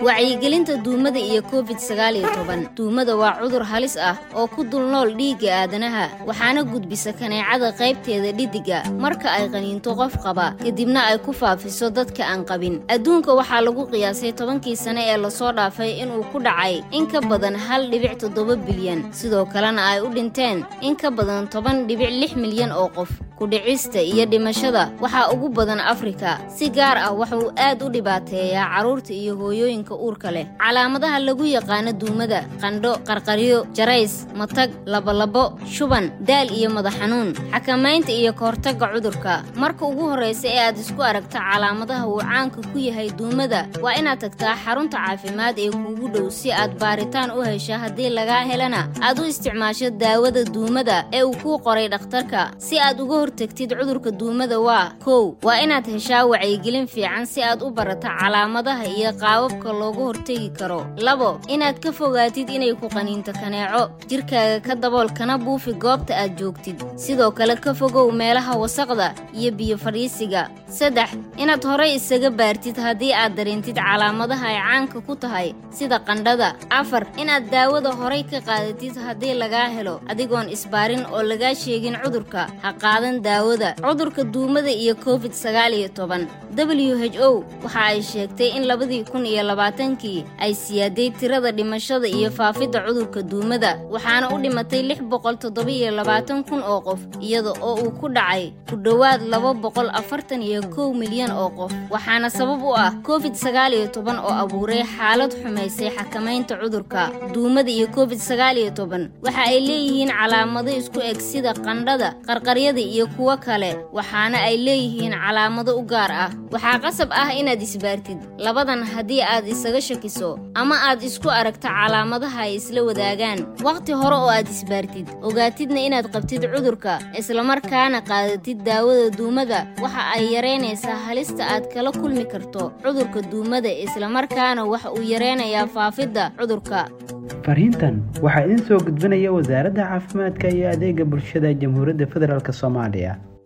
wacyigelinta duumada iyo covid sagaal iyo toban duumada waa cudur halis ah oo ku dul nool dhiigga aadanaha waxaana gudbisa kaneecada qaybteeda dhiddiga marka ay qaniinto qof qaba kadibna ay ku faafiso dadka aan qabin adduunka waxaa lagu qiyaasay tobankii sane ee lasoo dhaafay inuu ku dhacay in ka badan hal dhibic toddoba bilyan sidoo kalena ay u dhinteen in ka badan toban dhibic lix milyan oo qof kudhicista iyo dhimashada waxaa ugu badan afrika si gaar ah wuxuu aad u dhibaateeyaa carruurta iyo hooyooyinka uurka leh calaamadaha lagu yaqaano duumada qandho qarqaryo jarays matag labolabo shuban daal iyo madax xanuun xakamaynta iyo kahortagga cudurka marka ugu horraysa ee aad isku aragta calaamadaha uu caanka ku yahay duumada waa inaad tagtaa xarunta caafimaad ee kuugu dhow si aad baaritaan u hesha haddii lagaa helana aad u isticmaasho daawada duumada ee uu kuu qoray dhakhtarka si aad uga hortagtid cudurka duumada waa kow waa inaad heshaa wacyigelin fiican si aad u barata calaamadaha iyo qaababka looga hortegi karo labo inaad ka fogaatid inay ku qaniinto kaneeco jirkaaga ka dabool kana buufi goobta aad joogtid sidoo kale ka fogow meelaha wasaqda iyo biyo fadhiisiga saddex inaad horay isaga baartid haddii aad dareentid calaamadaha ay caanka ku tahay sida qandhada afar inaad daawada horay ka qaadatid haddii lagaa helo adigoon isbaarin oo lagaa sheegin cudurka ha qaadan daawada cudurka duumada iyo covid sagaal iyo toban w h o waxa ay sheegtay in labadii kun iyo labaatankii ay siyaaday tirada dhimashada iyo faafidda cudurka duumada waxaana u dhimatay lix boqol toddoba-iyo labaatan kun oo qof iyada oo uu ku dhacay ku dhowaad laba boqol afartan iyo kow milyan oo qof waxaana sabab u ah covid sagaal iyo toban oo abuuray xaalad xumaysay xakamaynta cudurka duumada iyo covid sagaal iyo toban waxa ay leeyihiin calaamado isku eg sida qandhada qarqaryada iyo kuwo kale waxaana ay leeyihiin calaamado u gaar ah waxaa qasab ah inaad isbaartid labadan haddii aad isaga shakiso ama aad isku aragta calaamadaha ay isla wadaagaan wakhti hore oo aad isbaartid ogaatidna inaad qabtid cudurka islamarkaana qaadatid daawada duumada waxa ay yaraynaysaa halista aad kala kulmi karto cudurka duumada islamarkaana waxa uu yaraynayaa faafidda cudurka fariintan waxaa idin soo gudbinaya wasaaradda caafimaadka iyo adeega bulshada jamhuuriyadda federaalk soomaaliya